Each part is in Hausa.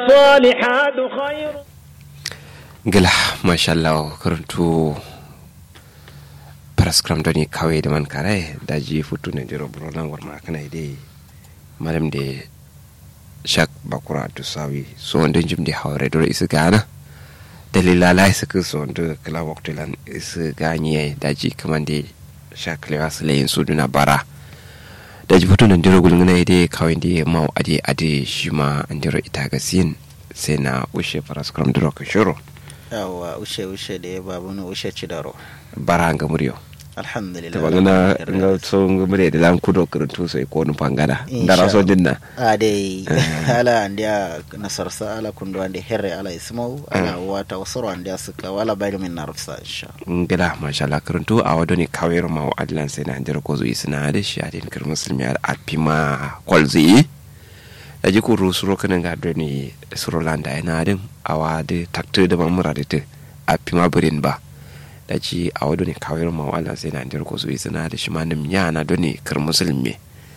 والصالحات خير gila mashallah karantu paraskram doni kawai da man kare da ji futu ne jiro buronan warma kana dai malam da shak bakura to sawi so wanda jim da haure dole isu gana dalila la isu ku so wanda kala waktu lan isu ganye da ji kaman da shak lewa su layin su duna bara da ji futu nan jiro gulguna dai kawai da mau ade ade shi ma an jiro ita ga sin sai na ushe paraskram duro ka shiro yawa ushe ushe da ya babu ni ushe ci daro bara nga muryo alhamdulillah ta bangana nga so nga mure da lan kudo kuruntu sai ko nu pangana ndara so dinna a dai ala andiya nasarsa ala kundu andi herre ala ismau ala wata wasoro andiya suka wala bayri min narfsa insha ngila masha Allah kuruntu a wado ni kawero ma wa adlan sai na ndira ko zo isna da shi adin kir muslimi al apima kolzi da ji ku rusuro kana ga do ni surolanda ina din awa de takte da mamura de te apima burin ba da ci a wado ne kawai ma wala sai na ndir ko so isna da shi ma nim yana do ne kir musulmi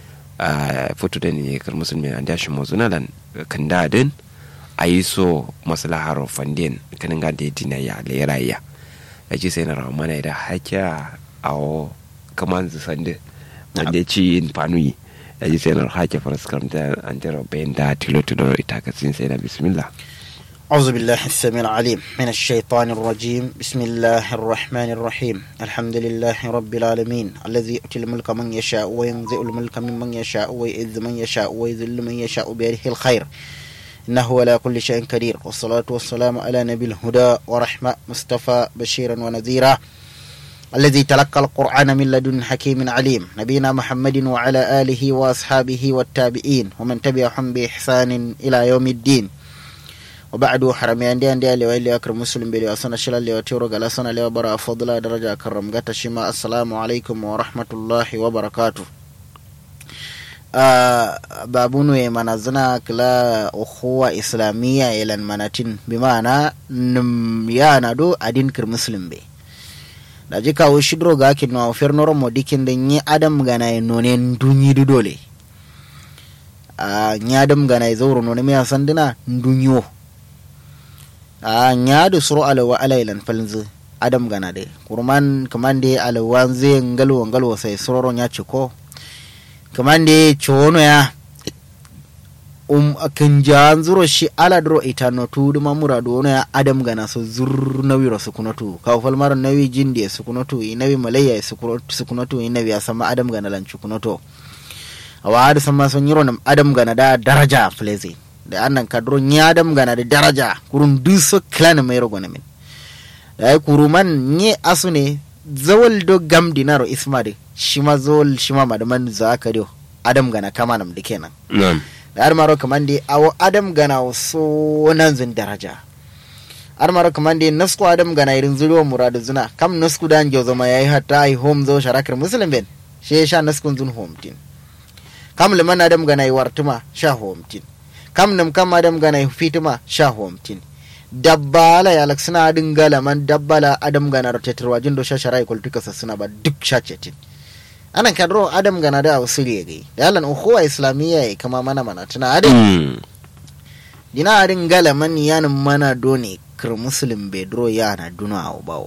a foto da ne kir musulmi an da shi mo zuna lan kan da din ayi so maslahar fandin kan ga da dina ya le rayya da ci sai na rawa mana da hakya awo kaman zu sande wanda ci in fanuyi da ci sai na hakya faras kamta an jira bayan da tilo tilo ita ka sin sai na bismillah أعوذ بالله السميع العليم من الشيطان الرجيم بسم الله الرحمن الرحيم الحمد لله رب العالمين الذي يؤتي الملك من يشاء وينزع الملك ممن يشاء ويعز من يشاء ويذل من يشاء بيده الخير إنه على كل شيء قدير والصلاة والسلام على نبي الهدى ورحمة مصطفى بشيرا ونذيرا الذي تلقى القرآن من لدن حكيم عليم نبينا محمد وعلى آله وأصحابه والتابعين ومن تبعهم بإحسان إلى يوم الدين وبعد حرمي عندي عندي اللي ويلي أكرم مسلم بلي أصنع شلا اللي وتيرو قال أصنع اللي وبرا فضلا درجة أكرم قات شما السلام عليكم ورحمة الله وبركاته آه بابونو منازنا كلا أخوة إسلامية إلى المناتين بمعنى نميانا دو أدين كر مسلم بي da ji kawo shidro ga kin no fernoro mo dikin da ni adam gana nonen dunyi dole a ni adam gana zauro none me sandina dunyo a nyaadu suro alawa alaylan falnzi adam gana de kurman kamande alawan ze ngalwo ngalwo sai sororo nya chiko kamande chono ya um akan zuro shi ala dro itano tudu mamura do ya adam gana so zur nawi ro sukunatu ka falmar nawi jindi sukunatu inawi malaya sukunatu inawi asama adam gana lan chukunoto awa ada sama son yiro nam adam gana da daraja flezi da annan kadro nyadam gana da daraja kurun duso clan mai rogo min da ai kuruman nye asu ne zawal do gam dinaro isma de shima zawal shima madaman zakariyo adam gana kama nam dike nan na'am da har maro kaman de awo adam gana so nan zin daraja har maro kaman de nasku adam gana irin zuro muradu zuna kam nasku dan jo zama yayi hatta ai home zo sharakar muslim ben she sha naskun zun home tin kam liman adam gana yi wartuma sha home tin kam nam kam adam gana fitima sha homtin dabbala ya laksina adin gala man dabbala adam gana rotetarwa jindo sha sharai kultuka suna ba duk sha cetin anan kadro adam gana da wasiri gai da yalan ukhuwa islamiyya ya kama mana mana tuna adin dina adin gala man yanin mana doni kir muslim bedro yana duna a bawo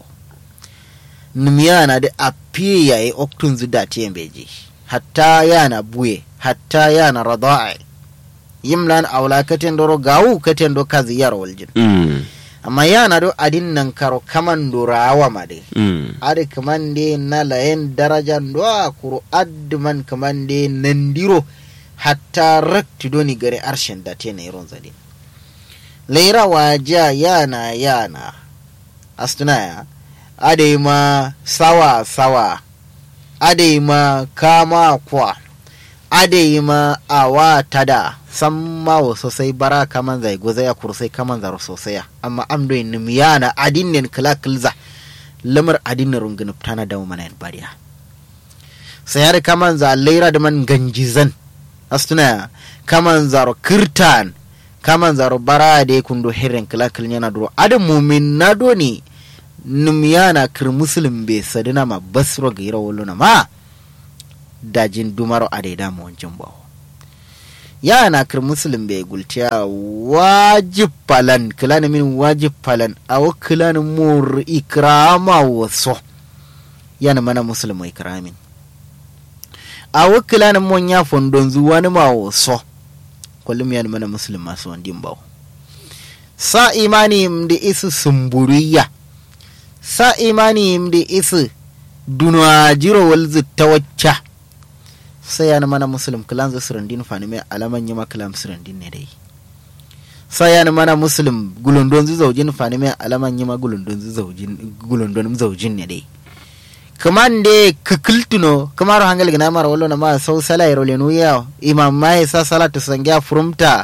nim yana da apiye yayi oktun zida tiyan beji hatta yana buye hatta yana rada'i yimlan awla katen doro gawu katen do kazi yar waljin amma yana do adin nan karo kaman do rawa made ade kaman de na layen daraja do kuro adman kaman de nandiro hatta rakti doni gare arshen da te na iron zade laira waja yana yana astunaya ade ma sawa sawa ade ma kama kwa ade ma awa tada san mawo sosai bara kaman zai goza ya kursai kaman zaro sosai amma am do nim yana adinen kala kilza lamar adinin rungin tana da mana yan bariya sai har kaman za laira da man ganjizan astuna kaman zaro kirtan kaman zaro bara da kundo hirin kala kilnyana duro adam mumin na do ni nim yana kir muslim be sadina ma basro gira woluna ma dajin dumaro ade da mo wancin bawo ya na kir muslim bai gultiya wajib falan kilani min wajib falan awo kilani mur ikrama waso yana mana muslim mai ikramin awo kilani mon ya fondon zuwa ni ma waso kullum yana mana muslim masu wandin bawo sa imani mdi isu sumburiya sa imani mdi isu dunwa jiro walzu ta wacce sai yana mana muslim kilan za surandin fani mai alaman yi makalam surandin ne dai sai yana mana muslim gulundon zu zaujin fani mai alaman yi ma gulundon zu zaujin gulundon zaujin ne dai kaman de kakiltuno kamar hangal gina mara wallo na ma sau sala yaro lenu ya imam mai sa salatu sangya furumta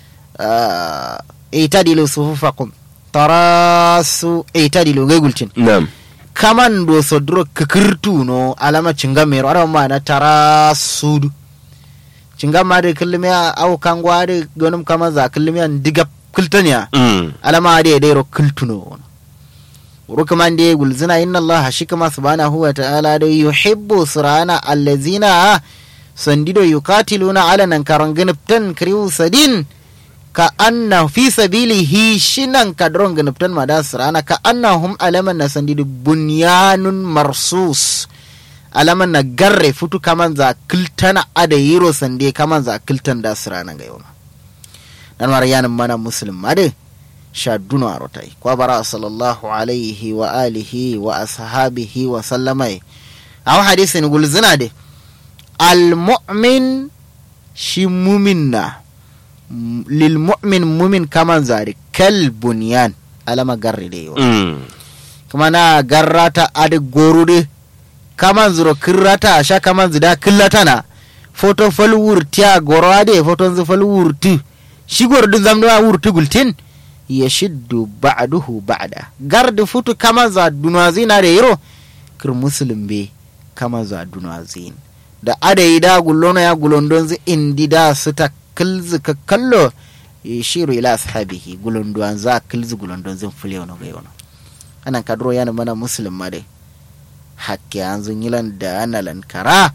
itadilu sufufakum tarasu itadilu gaigulcin na'am kaman do sodro kakirtu no alama cinga mero ara ma na tara sudu cinga ma de kilme au kangwa de gonum kama za kilme an diga kiltanya mm alama de de ro kiltuno ro kaman de gulzina inna allaha shikama subhanahu wa ta'ala de yuhibbu surana allazina sandido yukatiluna ala nan karanginiptan kriu sadin ka anna fi sabilihi shinan kadron ganuptan mada sirana ka annahum alaman na sandidu bunyanun marsus alaman na garre futu kaman za kiltana ada yiro sande kaman za kiltan da sirana ga yau dan war yanin mana muslim made sha dunu a rotai kwa bara sallallahu alaihi wa alihi wa ashabihi wa sallamai a hadisin gulzina de al mu'min shi mumin na lil mu'min mumin kaman zari kal bunyan alama garri de yo mm kuma na garrata adi gorude kaman zuro kirrata sha kaman zida killata na foto fal wurtiya goro ade foto zu fal wurti shi gordu zamdo a wurti gultin yashiddu ba'duhu ba'da gardi futu kaman za dunazina de yiro kir muslim be kaman za dunazin da adayi da gullono ya gulondon zu indi da su ta kilzi ka kallo yashiru ila ashabihi gulondon za kilzi gulondon zin fule wani ga yau anan kadro yana mana muslim ma dai hakke an zun yilan da ana lankara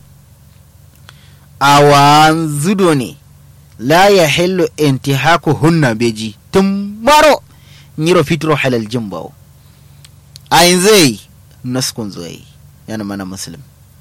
awan zudo ne la ya hillu intihaku hunna beji tun maro nyiro fitro halal jimbawo ayin zai naskun zai yana mana muslim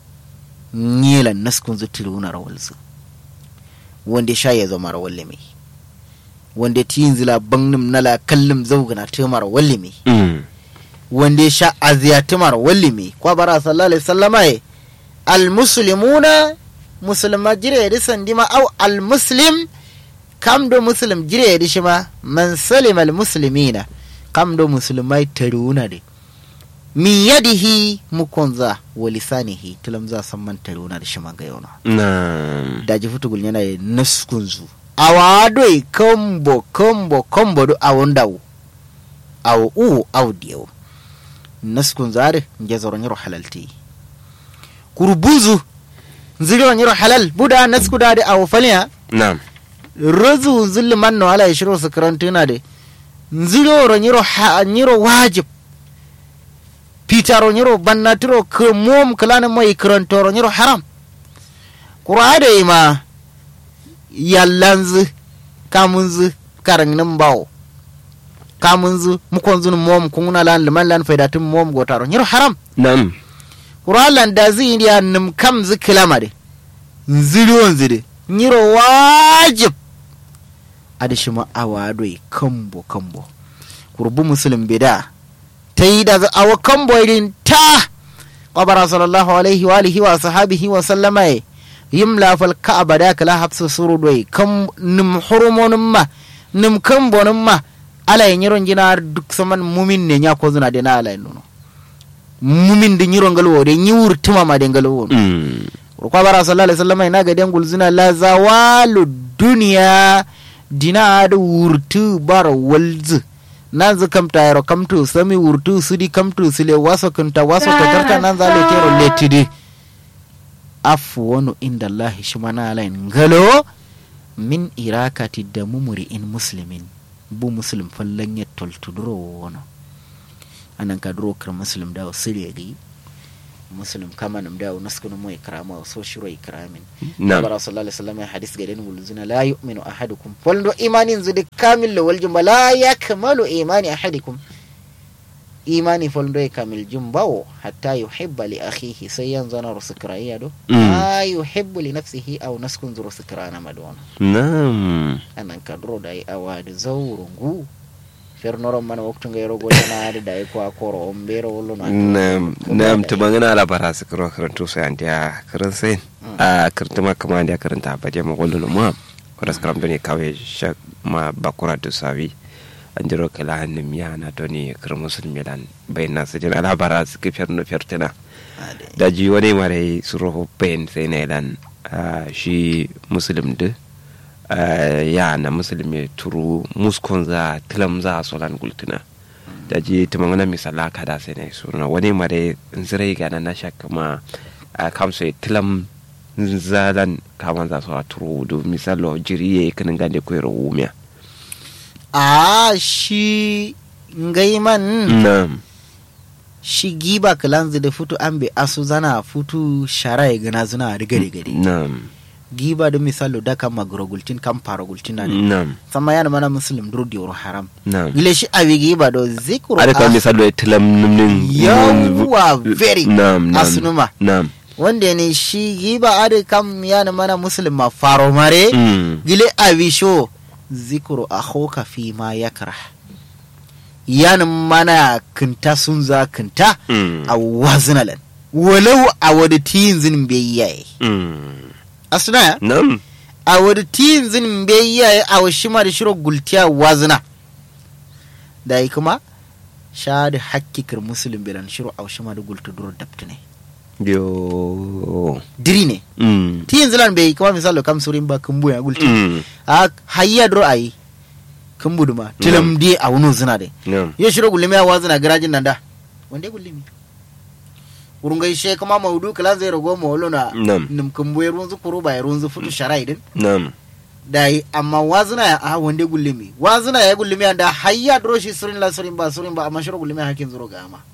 nyilan naskun zu tiluna rawalzu wanda sha ya zama rawalle mai wanda tiyin zila bangnim nala kallim zaugana tumar walle mai mm wanda ya sha aziyatumar wallimi kwa bara sallallahu alaihi wasallama ye almuslimuna musulma jire yadi sandima au almuslim kam do muslim jire yadi shima man salima almuslimina kam do musulmai taruna de min yadihi mukonza wa lisanihi tulamza samman taruna da shima ga yona na'am daji futugul yana ye naskunzu awadoi kombo kombo kombo do awondawu awo uwo aw diyawo naskun zare nge zoro nyiro halalti kurbuzu nziro nyiro halal buda nasku dade awo faliya na'am rozu zulli manno ala yashiro sakrantuna de nziro ro nyiro ha nyiro wajib pitaro nyiro bannatiro ke mom kalana moy krantoro nyiro haram qur'ade ima yallanzu kamunzu karangnin bawo kamunzu mukonzun mom kunguna lan liman lan faidatin mom gotaro nyiro haram na'am qur'an da zi indiya nim kam zi kilama de nziri wanzu de nyiro wajib adi shima awadoi kambo kambo kurbu muslim bida ta yi da awa kambo irin ta qabara sallallahu alaihi wa alihi wa sahabihi wa sallama ye yimla fal ka'aba da kala hafsu surudoi kam nim hurumonin ma nim kambonin ma ala ye nyiron jina duk saman mumin ne nya ko zuna de na ala ye nuno mumin de nyiro ngalwo de nyiwur tuma ma de ngalwo mm ko bara sallallahu alaihi wasallam ina ga den gulzuna la zawalu dunya dina da wurtu bar walzu nan zu kamta yaro kamtu sami wurtu sudi kamtu sile waso kunta waso ta tarta nan za le tero letidi afu wani inda Allah shi mana alain galo min irakati da mumuri in muslimin bu muslim fallan ya toltuduro wani anan ka duro kar muslim da wasu regi muslim kama nam da naskunu mo ikrama so shiro ikramin nam bara sallallahu alaihi wasallam ya hadis gaden wulzuna la yu'minu ahadukum waldo imanin zudi kamil wal jumba la yakmalu imani ahadikum imani foldo e kamil jumbawo hatta yuhibba li akhihi sai yanzu na rusukraiya do Mm. ma yuhibbu li nafsihi aw naskun zuru sukrana madona nam anan kadro da yi awadi zawrungu fernoron mana waktu ngayro gotanade da yi ko akoro on bero wollo no nam nam to bangana la bara su karo karanto sai an dia karan sai a kartuma kama dia karanta ba dia mo gollo ma koras karam doni kawe shak ma bakura to sawi an jiro kala hannun miya na doni kar musulmi lan bayan nasu jin ala bara su ke ferno fertina ade da ji wani mare su roho bayan sai na ilan ah, shi musulmi da ya na musulmi turu muskon za tilam za solan gultuna da ji tumangana misala kada sai na suna wani mare zirai ga na shakka ma a kamsa tilam zalan kaman za su a turu du misalo jiri ya kanin gande ko yaro wumiya a shi ngaiman nam shi giba kalanzu da futu an be asu zana futu shara ya gana zuna riga riga de nam giba da misalo da kan magro gultin kan fara gultin na ne nam sama yana mana muslim dur di haram nam gile shi abi giba do zikru ada kan ah, misalo tilam numnin yawwa very nam nam asunuma nam wanda ne shi giba ade kam yana mana muslim ma faro mare Mm. gile abi sho zikru akhoka fi ma yakrah yana mana kinta sun za kinta Mm. a wazinalan walau a wadda tiyin zinin bai yaye Mm. asuna ya nam a wadda tiyin zinin bai yaye a wa shima da shiro gultiya wazina da yi kuma sha da hakkikar musulun bilan shiro a wa shima da gulta duro dabtu ne yo diri ne Mm. tiyin zilan bai kuma misalo kam surin ba kumbu ya gulti Mm. a hayya duro a yi kumbu duma tilam di a wani zina de nam yo shiro gulmi a wazina garajin nan da wanda gulmi urungai she kuma maudu kala zai rago mawolo na nam nim kumbu ya runzu kuru ba ya runzu futu shara idin nam da yi amma wazina ya a wanda gullumi wazina ya gullumi da hayya dro shi surin la surin ba surin ba amma shiro gullumi hakin zuro ga ama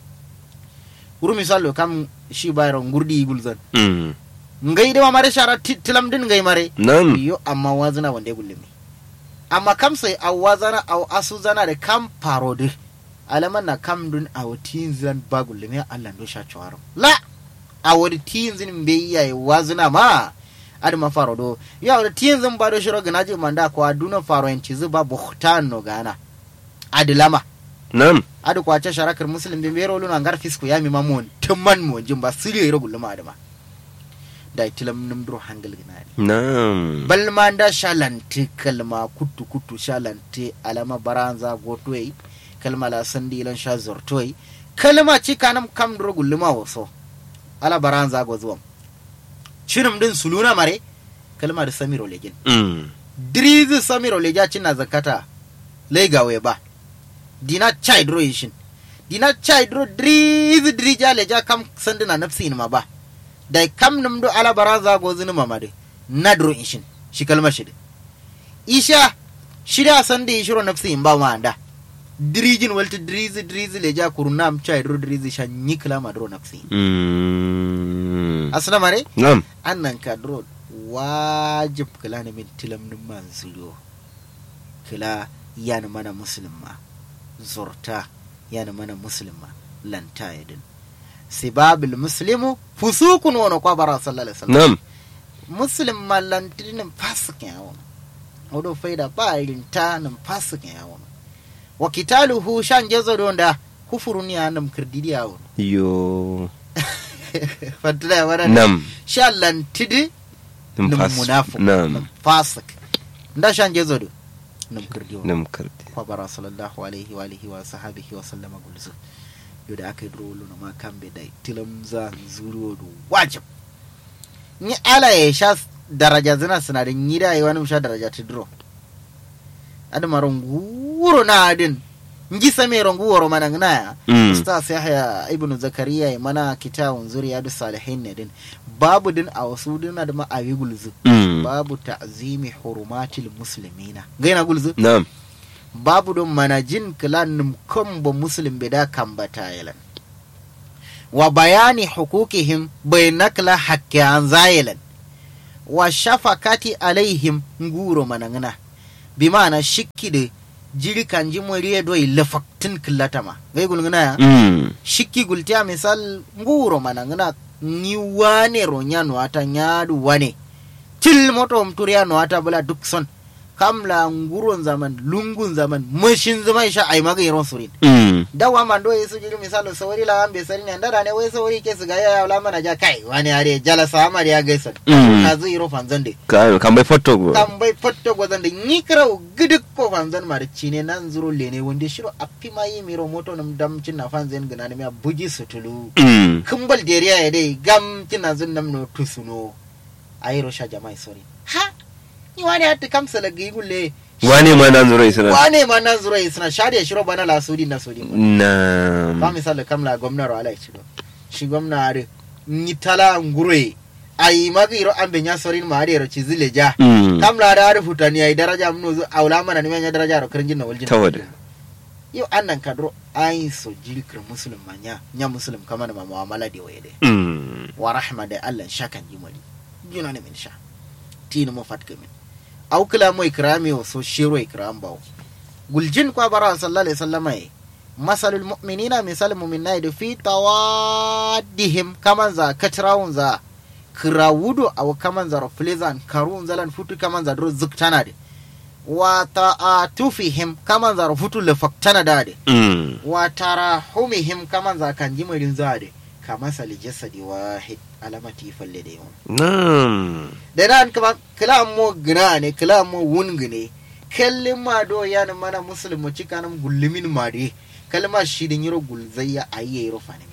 uru misalo kam shi bayro ngurdi gulzan Mm. ngai de mare shara ti- tilam din ngai mare nam yo amma wazina wanda gullumi amma kam sai a wazana a asu zana da kam parode alaman na kam dun a watin zan ba gullumi Allah ndo sha chawaro la a wadi tin zin be yayi wazina ma adi ma faro do ya wadi tin zin ba do shiro ganaji manda ko aduna faro en cizu ba buhtan no gana adi lama nam adi ko acha sharakar muslim be mero luna ngar fisku ya mi mamon tumman mo jimba siri yero gulluma adama da tilam num dro hangal ginani nam balma da shalante kalma kutu kutu shalante alama baranza gotoyi kalma la sandi lan sha zortoyi kalma ci kanam kam dro gulluma waso ala baranza go zuwam shirim din suluna mare kalma da samiro legin Mm. dirizi samiro leja cinna zakata legawe ba dina chai dro yishin dina chai dro dirizi dirija leja kam sandina nafsi ma ba dai kam num do ala baranza go zinu mamade na dro ishin shi kalma shi isha shida sandi shiro nafsi in ba ma anda dirijin walti dirizi dirizi leja kurunam chai dro dirizi shan nyikla ma dro nafsi Mm. asna mare nam annan ka dro wajib kila na min tilam nin man zuro kila yana mana musulma zorta yana mana musulma lanta yadin sibabil muslimu fusukun wani kwa bara sallallahu alaihi wasallam nam muslim ma lantinin fasikin yawon wadda faida ba irin ta nan fasikin yawon wa kitaluhu shan gezo don da kufurun ya nan kirdidi yawon yo fantana ya wadda nam shan lantidi nam nim fas munafiq nam nim fasik nda shan gezo do nim kirdiyo nam karti kwa bara sallallahu alaihi wa alihi wa sahabihi wa sallama gulzu yoda aka yi rolo na ma kambe da tilam za zuru do wajib ni ala ya sha daraja zina sinadin yi da yi wani sha daraja ta duro adama runguro na adin ngi same runguro mana ngana ya Mm. ustaz yahya ibnu zakariya ya mana kitawun zuriyadu salihin ne din babu din a wasu dina da ma awi gulzu Mm. babu ta'zimi hurumatil muslimina gaina gulzu nam babu don manajin kilan num kombo muslim beda kambata yalan wa bayani hukukihim bai nakla hakkiyan zayilan wa shafakati alaihim nguro manangana bi ma'ana shikki da jiri kan ji moriye doi lafaktin killatama gai gulguna ya Mm. shikki gultiya misal nguro manangana ni wane ro nyano ata nyadu wane til moto mturiya no ata bula duk son kamla nguron zaman lungun zaman mashin zama sha ai maga iron surin Mm. dawa man do yesu jiri misalo sawari la ambe sari ne ndara ne wai sawari ke siga ya la mana ja kai wani are jala sama da ya gaisa Mm. ka zu iro fanzande Ka- kan bai foto go kan bai fatto gwazande ni krau gidik ko fanzan mar cine nan zuro lene wonde shiro appi mai miro moto nam dam cinna fanzen gana ne ya buji sutulu Mm. kumbal deriya ya dai gam cinna zun nam no tusuno ayiro sha jama'i sori ha ni wani hatta kamsa la gigulle wane ma nan zuro isna wane ma nan zuro isna shariya shiro bana la sudi na sudi ba na misali kamla gwamna ro ala cido shi gwamna are ni tala ngure ayi magiro ambe nya sorin ma are ro cizile ja Mm. kamla da are futani ayi daraja mun zo aula mana ni nya daraja ro kirjin na waljin Tawada. yo annan kadro ayi so jilkir muslim manya nya muslim kama na muamala de waye de Mm. wa rahma da Allah shakan jimali juna ne min sha tini mo fatka min aw kila mo ikrami o so shiro ikram bawo guljin kwa bara sallallahu alaihi wasallam ai masalul mu'minina misal mu'minai da fi tawaddihim kaman za katrawun za kirawudo aw kaman za raflizan karun zalan futu kaman za dro zuktana de wa ta'atufihim kaman za futu lefaktana da de Mm. wa tarahumihim kaman za kan jimarin za de kama sali jasadi wahid alamati falle da yawan Na'am. da nan kama kila mo gina ne kila mo wun gine kallin ma do yana mana musulmu cikanin gullumin ma de kalma shi din yiro gulzayya ayye yiro fanimi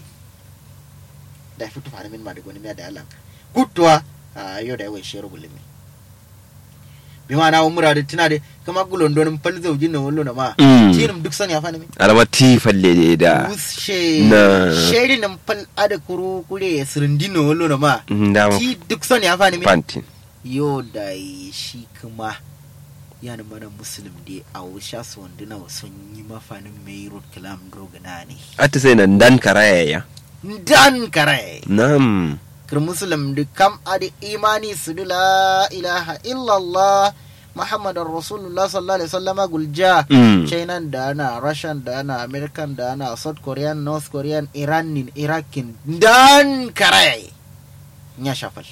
da fitu fanimin ma da goni miya da Allah kutwa a yau da yawan shi yiro gullumi bi ma na umura da tuna da kama gulon donin falzau jinna wallo na ma Mm. tinim duk sani ya fanimi Alama ti falle da. wushe Na. sheri nan fal ada kuru kure ya sirindino wallo na ma Da ti duk sani ya fanimi pantin. yo da yi shi kuma yana mana musulun da a wusha su wanda na sun yi mafanin mai road kalam drogana ne Ata sai nan dan karaya ya. dan kare Na'am. kir musulun da kam adi imani su da la ilaha illallah muhammadun rasulullah sallallahu alaihi wasallama gulja Mm. china da ana russian da ana american da ana south korean north korean iranin irakin dan kare ya shafal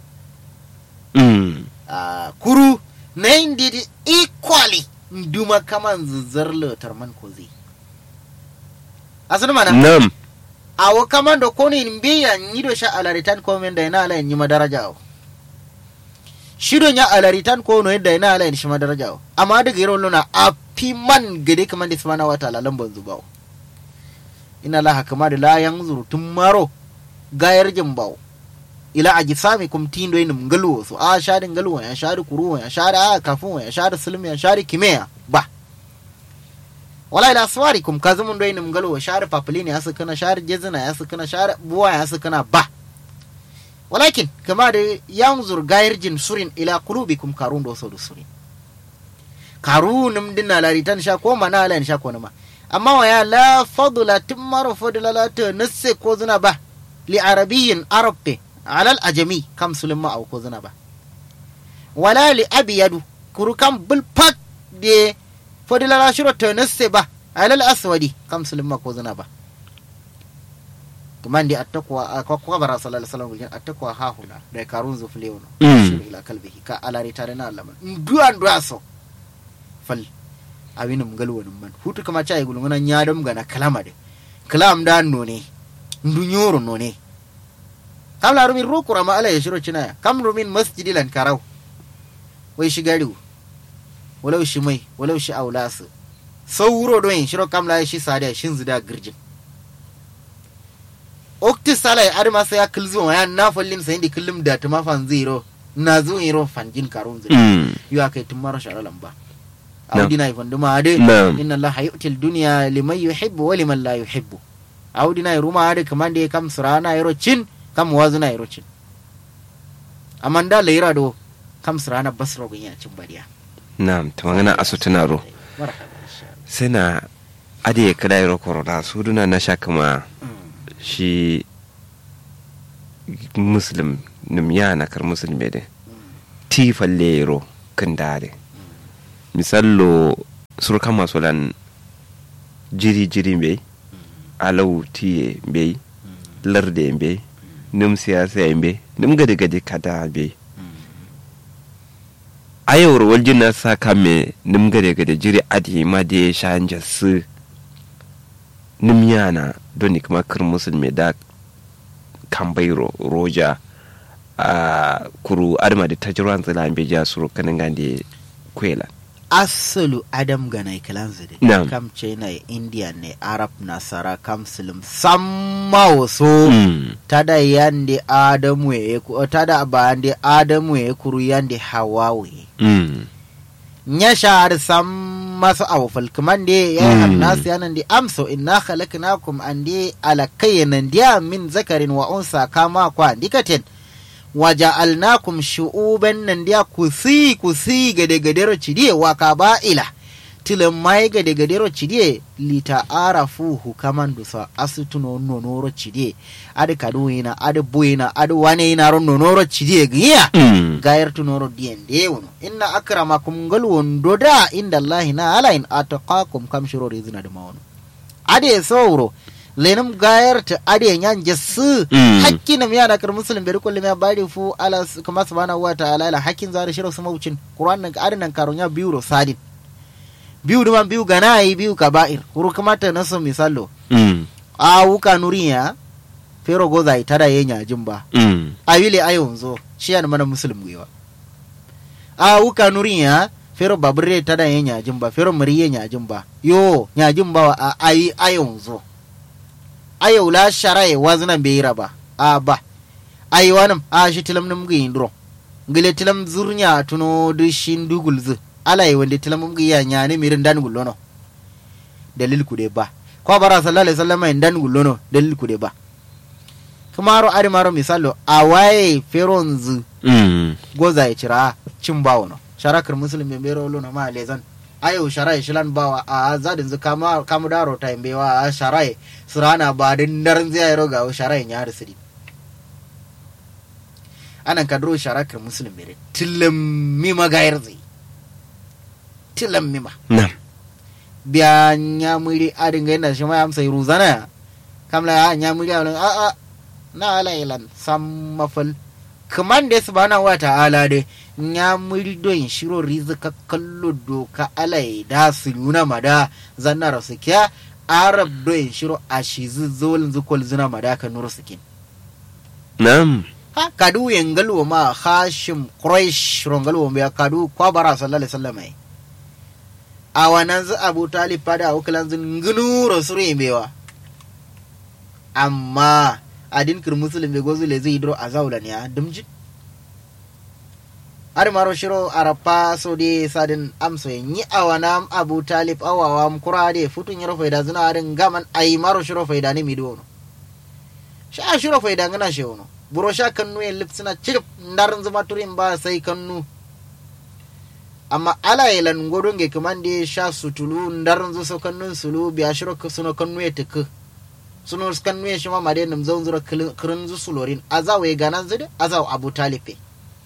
Mm. a kuru na yin didi equally duma kaman zuzzar lotar man ko zai asali mana Na'am. awo kaman da kone in biya yi do sha alaritan komen da yana ala yin yi madaraja o shidon ya alaritan ko no yadda yana ala yin shi madaraja o amma daga yaro luna a fi man gade kaman da subhanahu wa ta'ala lamban zuba o ina laha kama da layan zurutun maro gayar jin bawo ila a gisami kum tindo yin ngaluwo so a shari ngaluwo ya shari kuruwo ya shari a kafin ya shari sulmi ya shari kimeya ba wala ila swari kum kazumun do yin ngaluwo shari papulini ya sukana shari jezina ya sukana shari buwa ya sukana ba walakin kama da yanzur gayar jin surin ila kulubikum karun do so do surin karunum dinna laritan sha ko mana lan sha ko nama amma wa ya la fadla timmaro fadla la ta nasse ko zuna ba li arabiyyin arabte alal ajami kam sulimma aw ko zuna ba wala li abiyadu kuru kam bul pak de fadla la shiro ta nasse ba alal aswadi kam sulimma ko zuna ba kaman di attakwa ko ko bara sallallahu alaihi wasallam attakwa ha huna da karun zuflewono Mm. shiru ila kalbihi ka alari tare na Allah duan duaso fal awinum galwanum man hutu kama chai gulungana nyadam gana kalama de kalam da none ndunyoro none kam la rumin rukura ma ala yashiro cinaya kam rumin masjidi lan karau wai shi gariu walau shi mai walau shi aulasu sauro don yin shiro kam la shi sadiya shin zida girjin okti salai arma sai ya kilzo ya na fallin sai di kullum da tuma fan zero na zo iro fanjin karun zai Mm. yu akai tun mara shara lamba Na'am. audina ifan duma ade Na'am. inna allaha yu'ti al-dunya liman yuhibbu wa liman la yuhibbu audina ruma ade kamande kam surana yaro cin kam wazuna yaro cin amanda leira do kam surana basro gunya cin bariya Na'am. Ta magana asu tunaro. marhaba insha Allah. Sai na ade kada yaro korona su duna na sha kama Mm. shi muslim nim yana kar muslim de ti fallero kan dare misallo sur kama solan jiri jiri be alau tiye be larde be nim siyasa be nim gade gade kada be ayawar waljin na sa kame nim gade gade jiri adi ma de shanja su nim yana doni kuma kar musulmi da kambairo roja a kuru adama da tajiran tsila be ja suru kanin gande kwela asalu adam ganai kalanzu de Na'am. kam china india ne arab nasara kam silim samma waso Mm. tada yande adamu ye ku- tada bande adamu ye kuru yande hawawe Mm. nya shahar sam masu awfal kaman de ya Mm. hamnas yanan de amso inna khalaqnakum ande ala kayyanan dia min zakarin wa unsa kama kwa dikaten waja'alnakum shu'uban nan dia kusi kusi gade gadero cidie wa kaba'ila tilan mai gade gadero cidie lita arafuhu kaman dusa asutuno nonoro cidie ade kaduina ade buina ade wane ina ron nonoro cidie giya Mm. gayar tunoro diyan de wono inna akramakum ngal wondo da inda allahi na ala in ataqakum kam shiro rizina da mawono ade sowro lenum gayar ta ade nyan jassu Mm. hakkin nam yana kar muslim beri kullu ya bari fu ala s- kama subhanahu wa ta'ala ala hakkin zari shiro sama wucin qur'an nan ade nan karonya biyu ro sadin biyu duman biyu ganai biyu kaba'ir kuru kamata naso misallo Mm. a wuka nuriya fero goza itada yenya jimba Mm. awile ayonzo shiyan mana muslim gwiwa a wuka nuriya fero babure tada ye nyajin ba fero muriye nyajin ba yo nyajin ba a ayi ayonzo ayo la sharaye wazna beira ba a ba ayi wanam a shi tilam num gi indro ngile tilam zurnya tuno du shin dugul zu ala yi wande tilam num gi ya nyane mirin dan gullono dalil ku de ba ko bara sallallahu alaihi wasallam en dan gullono dalil ku de ba kumaro ari maro misalo awaye feronzu Mm. goza ya cira cin bawo no sharakar musulmi bero lo na ma lezan ayo sharai shilan bawa a zadin zu kama kamu daro ta imbewa a sharai surana ba din darin zai yaro ga sharai ya siri anan kadro sharakar musulmi bere tilam mi magayar zai tilam mi ma Nam. biya nyamuri adin ga yana shi ma amsa ruzana kamla ya nyamuri a a a na alailan sam mafal kaman da subhanahu wa ta'ala de nyamuri don shiro rizika kallo doka alai da su nuna mada zanna rasu kya arab don shiro a shi zolin zukol zina mada ka nuru sikin Nam. ha kadu yengalwo ma hashim quraish rongalwo ya kadu kwa bara sallallahu alaihi wasallam ai a wannan zu abu talib fada a wukilan zun ngunu rasuru bewa amma adin kir muslim be gozu le zai dro azawlan ya dumji ar maro shiro arapa so de sadin amso yi awana abu talib awawa kura de futun yaro faida zuna arin gaman ai maro shiro faida ne mi dono sha shiro faida ngana she wono buro sha kannu en lipsina cirip ndarin zuma turin ba sai kannu amma ala yelan godonge kamande sha sutulu ndarin zo so kannu sulu biya shiro suno kannu e tek suno kannu e shima made nam zon zura kirin zu sulorin azaw e ganan zide azaw abu talife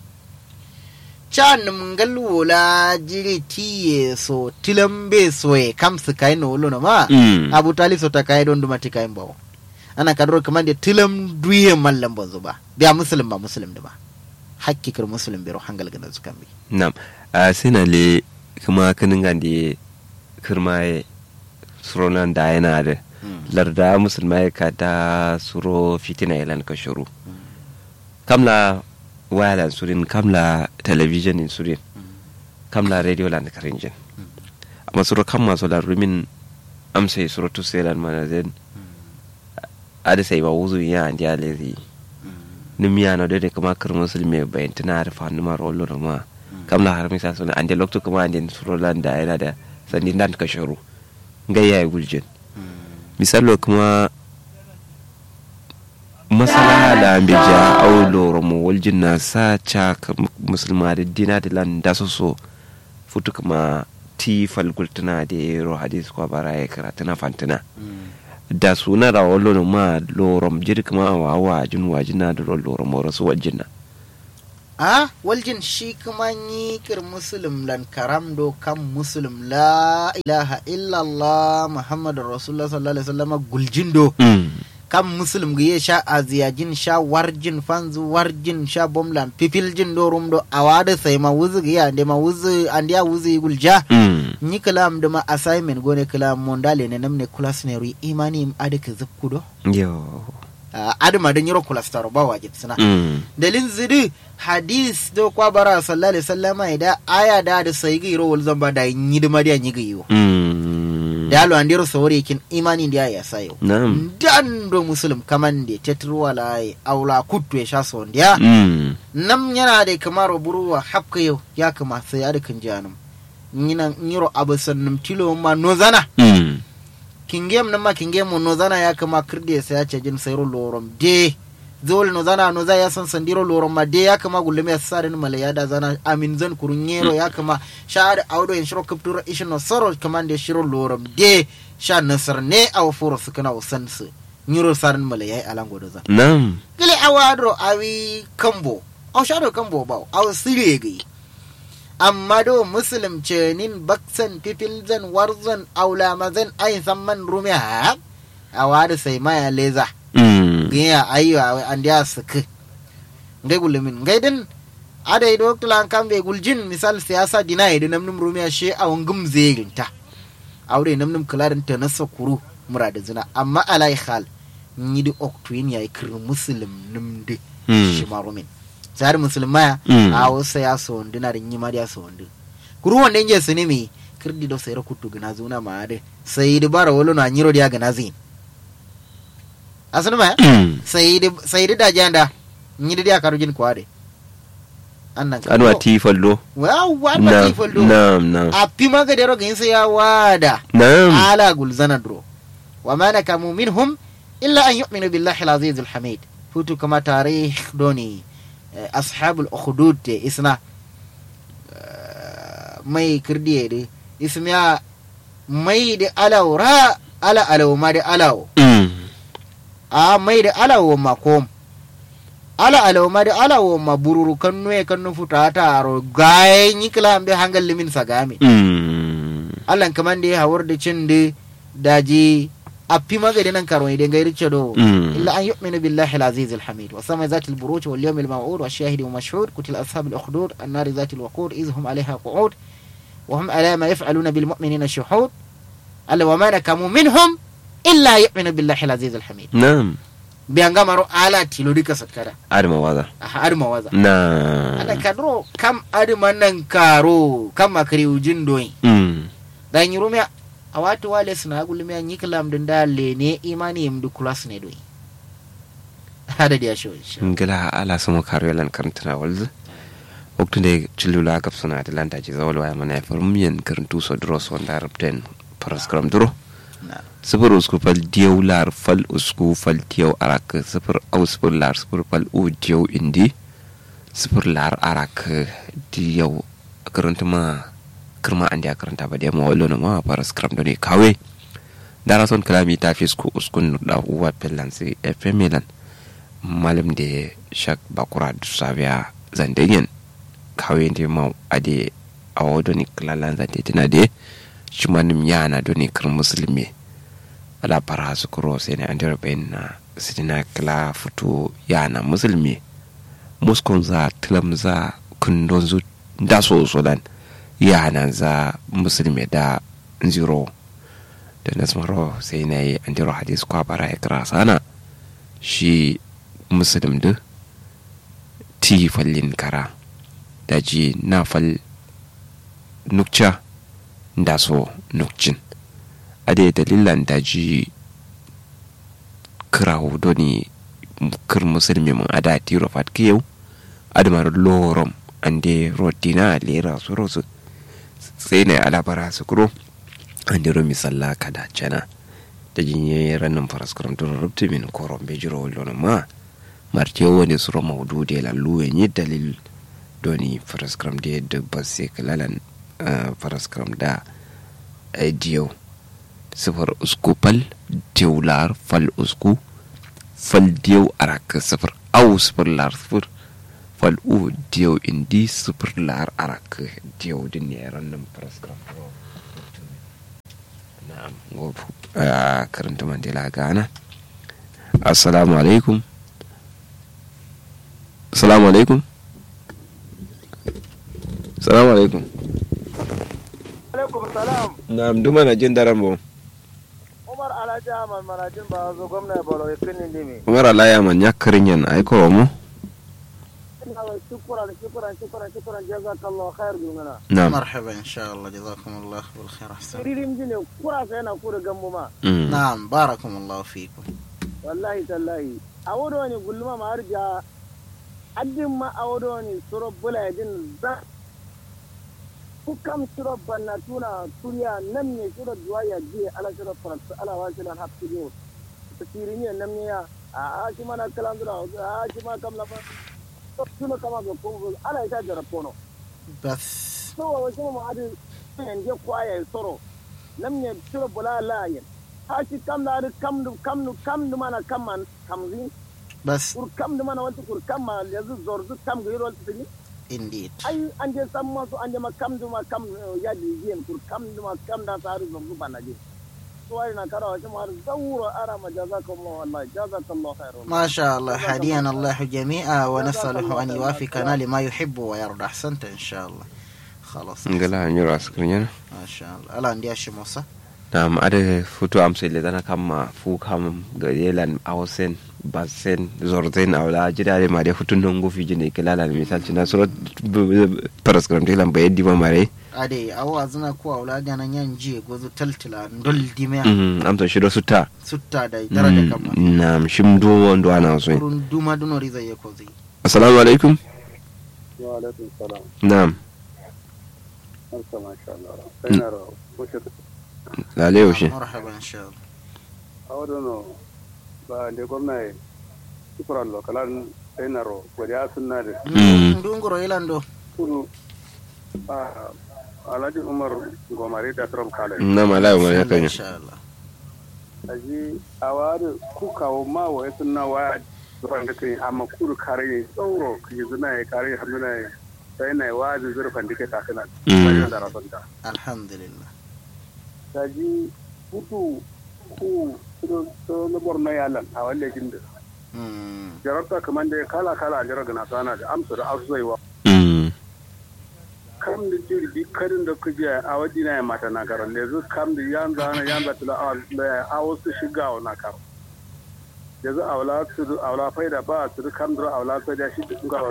can ngal wola jiri tiye so tilambe so e kam su kai no lo ma Mm. abu talib so ta kai don duma ti kai bawo ana kadro kamande tilam duye mallam bonzo ba biya muslim ba muslim da ba hakki kir muslim biro hangal gana su kambi Nam. A sina le kuma kanin gande kirmaye suronan da yana da larda musulmai ka da suro fitina ilan ka shuru. Kamla wayalan surin kamla television in surin kamla radio lan karinjin. Amma suro kan masu larumin amsa yi suro tuselan manazin ada sai ba wuzu ya andi alezi. Nimiya na dole kuma kir musulmi bayan tana da fanuma rollo na ma. kamla har misa suna ande lokto kuma ande surolan da yana da sandi dan ka shuru ngaya ya guljin misalo kuma masala da ambe ja au loro mo waljin na sa cha ka musulma da dina da lan da so so futu kuma ti falgultuna da ro hadis ko bara ya karatu na fantina da suna da wallo no ma lorom jiri kuma wa wa jin wa jina da lorom wa rasu wajina a waljin shi kuma yi kir muslim lan karam do kam muslim la ilaha illallah muhammadu rasulullah sallallahu alaihi wasallam guljin do mm kam muslim ga sha aziyajin sha warjin fanzu warjin sha bomlan pipiljin do rum do awada sai ma wuzu ga ya ma wuzu andiya wuzu gulja mm ni kalam da ma assignment gone kalam mondale ne namne class ne ri imani im adaka zukku do yo adama da nyiro class taro ba wajib suna mm dalin zidi hadis do kwa bara sallallahu alaihi wasallama ida aya da da sai ga iro wal zamba da yi da mariya yi ga yiwo mm da lo andiro sawore kin imani da ya sayo na'am dan do muslim kaman de tetru wala ai aula kuttu ya sha so ndiya mm nam yana da kamar buruwa hakka yau ya kama sai ya da kan janum nyina nyiro abusan num tilo ma no zana mm kingem nama kingem no zana ya kama kirde sai ya ce jin sayro lorom de zol no zana no za ya san sandiro lorom ma de ya kama gulle me sarin mala ya da zana amin zan kurun yero ya kama shahada audo en shiro kaptura ishin no soro kama de shiro lorom de sha nasar ne aw furo su kana usan su nyiro sarin mala ya alango do zan na'am gile awadro awi kambo aw shado kambo baw aw sire gai amma do muslim ce nin baksan pipilzan warzan aula mazan ayin samman rumiya a wada sai maya leza mm gaya ayo an dia sik ngai gulumin ngai din ada ido tulan kambe guljin misal siyasa dina ido namnum rumiya she a wangum zeginta aure namnum kularin ta na sakuru murada zina amma alai khal ni di oktuin ya ikir muslim numde Mm. shi marumin zari musulmaya Mm. a wasu ya so wanda na da yi ma da so wanda kuru wanda inje su ne mi kirdi do sayra kutu gana zuna ma ade sai di bara wolo na nyiro dia gana zin asana ma mm sai di sai di da janda nyidi dia karujin kwade annan ka anwa ti fallo wa wa ma na'am ti foldo na'am na'am a pima ga dero gin sai ya wada na'am ala gulzana dro wa ma nakamu minhum illa an yu'minu billahi al-aziz al-hamid futu kama tarikh doni eh, ashabul ukhdud te isna eh, mai kirdiye de ismiya mai da alawra ala alaw ma da alaw mm a mai da alaw ma kom ala alaw ma da alaw ma bururu kannu e kannu futa ta aro gaye nyikla be hangal limin sagame mm allan kaman da ya hawar da cin da daji a fi magadi nan karo idan gairi ce do Mm. illa an yu'minu billahi al-aziz al-hamid wa sama zati al-buruj wal yawm al-maw'ud wa shahid wa mashhud kutil ashab al-ukhdud an-nar zati al-waqud iz hum 'alayha qu'ud wa hum 'ala ma yaf'aluna bil mu'minina shuhud alla wa ma nakamu minhum illa yu'minu billahi al-aziz al-hamid na'am bi an gamaro ala tilo dika sakara adama waza a har mawaza na ana kadro kam adima nan karo kam akari ujin doyin mm dan yurumya a watu wale suna gulmiya nyiklam din da lene imani yim du kulas ne doyi hada dia show insha ngila ala sumo karo lan karantana walzu waktu de chilula gap suna da lanta ji zawal waya mana far miyan karantu so dros wanda rabten paraskram duro Na. sifir usku fal diyau lar fal usku fal diyau arak sifir au sifir lar sifir fal u diyau indi sifir lar arak diyau karanta ma kirma an dia karanta ba dia ma wallo na ma paraskram do ne kawe dara son kalami ta fisku uskun da uwa pellansi fm milan malam da shak bakura da sabiya zandayen kawai da ma ade a wado ni klalan zante tina de shi manim yana do ni kir musulmi ala para su kuro sai ne an dira bayin na sitina kla futu yana musulmi muskun za tilam za kundon zu da so so dan yana za musulmi da zero da nasmaro sai na yi an dira hadis kwa bara ya kira sana shi musulun da ti fallin kara da ji na fal nukca da so nukcin a da dalilan da ji kira hudu ne kir musulmi mun ada ti rofat kiyau adamar lorom an de rodina lera su rosu sai na alabara su kuro an de romi sallah kada cana da jinye ranin faraskuran tun rubta min koron bejiro wallon ma martiyo wani suro maudu de lallu yi dalil doni faraskram de yadda ba sai kalalan faraskram da diyo sifir usku fal diw lar fal usku fal diw arak sifir au sifir lar sifir fal u diw indi sifir lar arak diw din ne random prescribe na'am gobe a karanta mandela gana assalamu alaikum assalamu alaikum assalamu alaikum alaikum salam na'am duma na jin daren mu umar alhaji ahmad marajin ba zo gwamna bolo ya kini dimi umar alaya man ya karin yan aiko wa mu ina wa shukran shukran shukran shukran jazakallahu khair gumana na'am marhaba insha Allah jazakumullah bil khair ahsan siririn jine kura sai na kura gambo ma Mm. na'am barakumullahu fikum wallahi tallahi a wado ne gulma ma harja addin ma a wado ne suro bula din za ku kam suro banna tuna turiya nan ne suro duwaya je ala suro faransa ala wa silan hafti ne tasirin ne nan ne ya a a shi mana kalan dura a shi ma kam lafa tuna kama ga ko ala ita jara kono bas so wa wasu mu adi yan je kwaya soro nan ne suro bula la yin ha shi kam da adi kam du kam du kam du mana kam man kamzi bas kur kam du mana wanti kur kam ma yanzu zorzu kam ga yiro tini indeed ai an je san masu an je ma kam du ma kam ya di yin kur kam du ma kam da sa zorzu bana je so ai na kara wasu ma zawuro ara ma jazakallahu wallahi jazakallahu khairan ما شاء الله هدينا الله جميعا ونسأله أن يوافقنا لما يحب ويرضى أحسنت إن شاء الله خلاص ngala hanyar askirin yana ما شاء الله ألا عندي أشي موسى na'am ada futu amsa ile dana kama fu kam ga yelan awsen basen zorzen awla jidare ma de futun don gofi jine kilala misal cina surat paraskram tilan bayan di mare أدي أو أزنا كوا ولا جانا ينجي جوزو تلتلا ندل دميا Mhm, amsa shido suta ستة داي درجة كما Mm, na'am shimdo wando ana so kurun duma duno riza yekozi assalamu alaikum wa alaikum salam na'am barka masha Allah sai na rawo wace lale yaushe مرحبا إن شاء الله awadono ba nde gwamnati sukuran lokalan senaro godiya sunna da Mm. ndunguro ilando kudu a alhaji umar gomari da trump kale na'am ala umar ya إن kanya شاء الله aji a wari kukawo ma wa ya sunna wa zuwan da kai amma kudu kare ne tsauro ki zuna ya kare hamduna ya sai na wa da zurfan dike ta kana Mm. sai da rasanta الحمد لله aji kudu ku kudu to na borno yalan a walle jinda مم. jarabta kaman da kala kala jira gana sana da amsa da azuwa Mm. kam da jirgi karin da kuje a waje na mata na karan da yanzu kam da yan zana yan da tula a wasu shiga wa na karan yanzu aula su aula faida ba su kam da aula faida shi da kun ga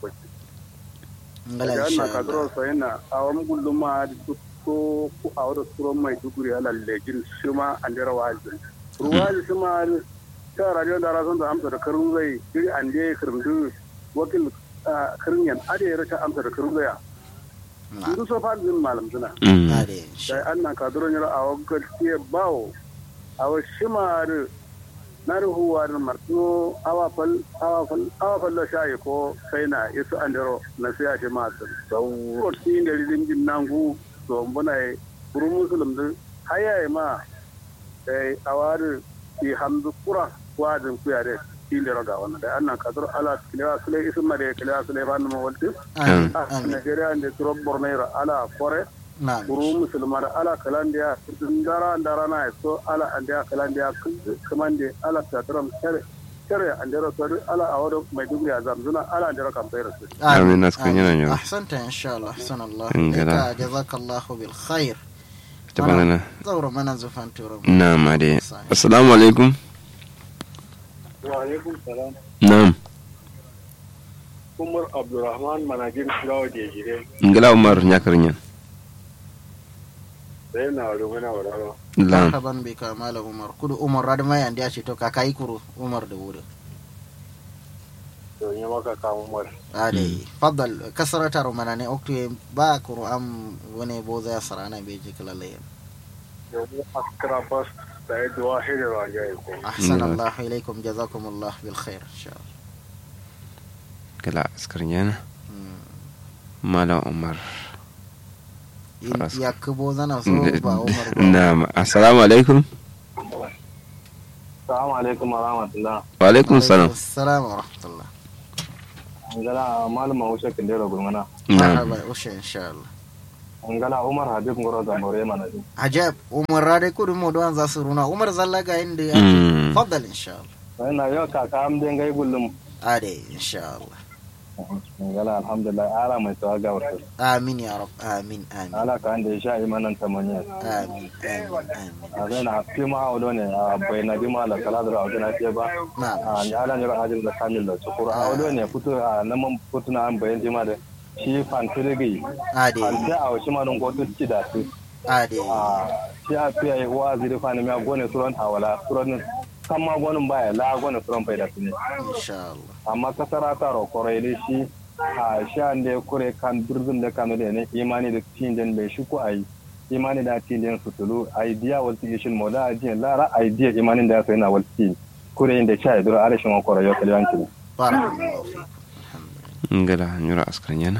ngala da إن na شاء ka الله dro sai na a wani gullum ma da su ko ku a wani suron mai duguri ala lejin shi ma an jira waji ruwaji shi ma ta radio da rasan da amsa da karun zai jiri an je kirndu wakil karin yan ade ya rata amsa da karun zai نعم duk so fa din malam suna Mm. هذه إن sai شاء an na kaduro nyara a wakar tiye bawo a wa shimar na ruhuwa da martino awa fal awa fal awa fal da shayi ko sai na isu an daro na siya shi ma su sauro tin da ridin jin nangu to mbuna yi buru musulum din hayaye ma sai awari ki hamdu kura wadin kuya da tin da raga wannan da an na kaduro ala kilewa sule isu ma da kilewa sule fa numa walti آمين a آمين Nigeria da turo bornero ala kore نعم kuru musulmar ala kalandiya dara dara na so ala andiya kalandiya kamande ala tatram kare kare andero so ala awado mai dubi azam zuna ala andero kampere so آمين، ناس كن ينعم. أحسنت إن شاء الله أحسن الله إن قدر. لك جزاك الله بالخير tabana زور من زفان تورم na'am ade assalamu alaikum wa alaikum salam na'am umar abdurrahman manajin gawo da jire ngala umar nyakarin yan sai na wado mana wadaro na'am مرحبا بك مال عمر كل عمر راد ما يندي أشي تو كاكاي كرو عمر دور to yi maka kawo umar علي فضل كسرة رمانة أوكتو با كرو أم وني بوزا سرانا بيجي كلا لين yanzu askara bas da ya duwa hidda rajaye ko أحسن نعم. الله إليكم جزاكم الله بالخير إن شاء الله kala askarin yana مم. mala umar Faras- ya kubo zana so ba umar ba na'am assalamu alaikum Assalamu alaikum wa rahmatullah. wa alaikum salam assalamu wa rahmatullah Ngala malama Usha Kindero Gurmana. na'am marhaba ushe insha Allah Ngala Umar Habib Ngoro Zambore mana ji. ajab umar rade kudu mo don za su runa umar zalla ga inda ya Mm. faddal insha Allah Ina yau kaka am den gai gullum. ade insha Allah Ngala alhamdulillah ala mai tawaga wato. amin ya rab amin amin Ala ka anda sha imanan tamanya. amin amin amin A zai na fima a wado ne a bai na dima la kala da a na ce ba. na A ni ala ne ajin da kamil da sukuru. A wado ne fito a naman fituna an bayan jima da shi fantirigi. ade Fante a wasu ma don gotu ci da su. ade a shi a fiye wa ziri fani mi a gone suron hawala suron kan ma gonin baya la gone suron bai da su ne insha Allah amma kasara ta rokorai ne shi a sha da ya kure kan durzun da kanu da ne imani da tindin bai shi ko ayi imani da tindin su tulu idea wal tishin moda idea lara idea imanin da ya sai na wal tin kure inda cha idura ala shi ma kore yo kalyanki barakallahu fikum ngala nyura askar yana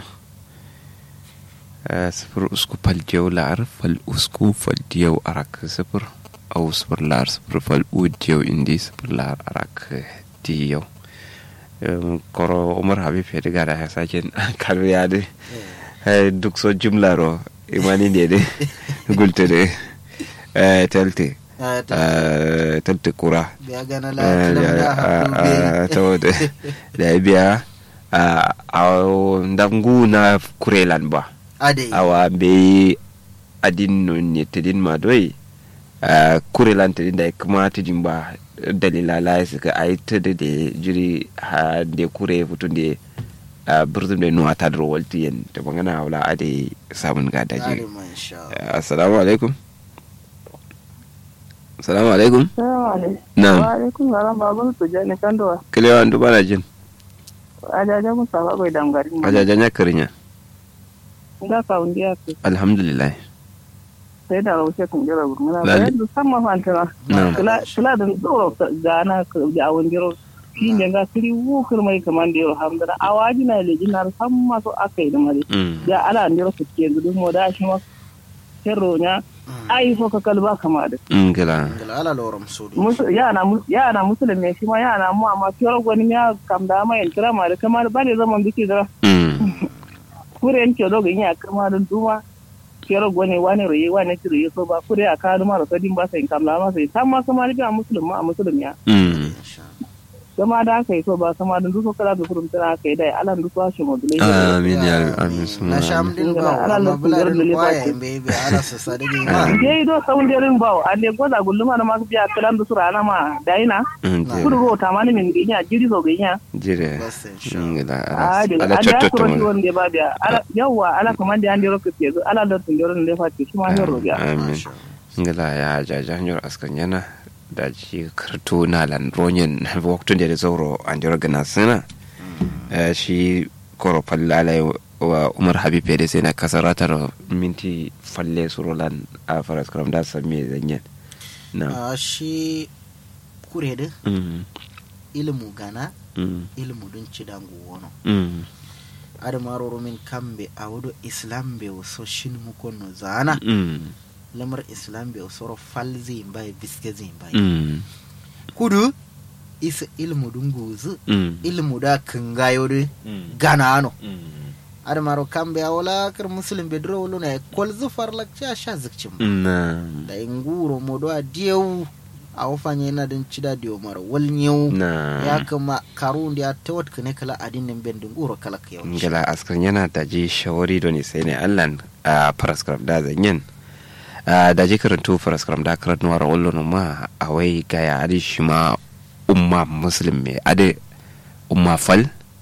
sifir usku fal diyau la'ar fal usku fal diyau arak sifir au sifir la'ar sifir fal u diyau indi sifir la'ar arak diyau koro umar habib ya diga da sake karu ya de duk so jumla ro imani ne de gulte de telte Eh, ta- telte kura biya gana la kalam da hakku to da biya a ndangu na kurelan ba ade awa be adin no ne tedin ma doi a kurelan tedin da kuma tedin ba dalila la suka ai tede de jiri ha de kure futun de a birzum de nuwa ta dro walti yen to bangana wala ade samun ga da ade jiri man insha Allah assalamu alaikum assalamu alaikum Salamu alaikum. na'am Wa alaikum salam baban su jani kandowa. kilewa andu bana jin Ajaja musa ba bai damgari. ajajan ya karinya Nga ka undi ya ku. alhamdulillah Sai da raushe kun jira gurmuna. Lalle. Bayan da sama fantana. na'am Kula kula da tsoro gana ka da awon jiro. Shi ne ga kiri wukar mai kaman da yau hamdana. Awaji na leji na san masu aka yi da mare. Mm. Ya ala ndiro su ke gudu mo da shi ma. Kerro nya. Ai fo ka kalba kama da. ngila ngala ala loram sudu Musu yana mus- yana musulmi shi ma yana mu amma fiye gwani ya kam da mai kira ma da kamar ba ne zaman biki da Mm. kure en ke doga nya kama dun duma kero gone wane roye wane tiro yeso ba kure a kanu maro sadin ba sai kamla ma sai tamma kama ni ba muslim ma a muslim ya Mm. insha kama da aka yi so ba kama dun duso kala da kurum tana aka yi dai alan duso shi mo dule amin ya amin na suma sham din ba Ala amma lo bula kugar da din liba kwaya ce. in bai bai ala su sadigi ma je do saun derin ba ande goda gulluma na ma biya kalan duso rana ma daina Mm, Na. kudu go tamani min ginya jiri so ginya jire bas insha ngila a de ala ada cotto ko ro to wonde ba biya ala yawa ala kuma de ande ro ke ala do tun derin le fati kuma hero biya amin Masha ngila ya jaja hanyar askan yana da ji karto na lan ronyen waktun da zauro an jira gana suna Eh, shi koro fallalai wa umar habib ya da sai na kasaratar minti falle surolan a faras karam da sami zanyen na Ah, shi kure da Mm, ilmu gana mm, ilmu dun ci dangu wono mm, adamaro min kambe a wado islam be so shin mu konno zana mm, lamar islam be soro falzi bai biske zin bai mm, kudu isa ilmu dun guzu mm, ilmu da kangayo de mm, gana ano mm. adamaro kambe a wala kar muslim be dro wolo na kol zufar lakcha sha zikcim na da inguro modo a dieu a wafanye na din cida diyo mara wal nyau na ya kama karu da ta wat kane kala adin nan ben dunguro kala ka yau ngila askan yana da ji shawari don sai ne allan a paraskram da zanyen da ji karantu paraskram da karat nuwar wallo ma a wai gaya adi shi ma umma muslim me ade umma fal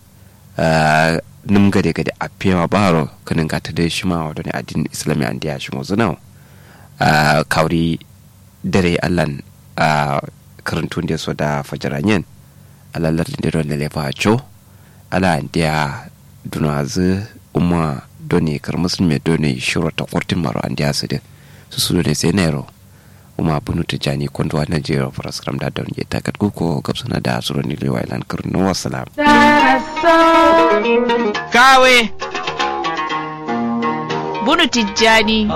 nim gade gade a fiyawa baro kanin ga ta dai shi ma wadda ne adin islami an diya shi mo zunau kawri dare allan a karantu da so da fajaranyen alalar da don lalefa cho ala dia dunazu umma doni kar musulmi doni shiro ta kurtin maro an dia su de su su ne sai nero umma bunu ta jani kondo wa najeriya faras kram da don ye takat ku ko gabsana da suro ni lewa ilan kurnu wassalam kawe bunu tijjani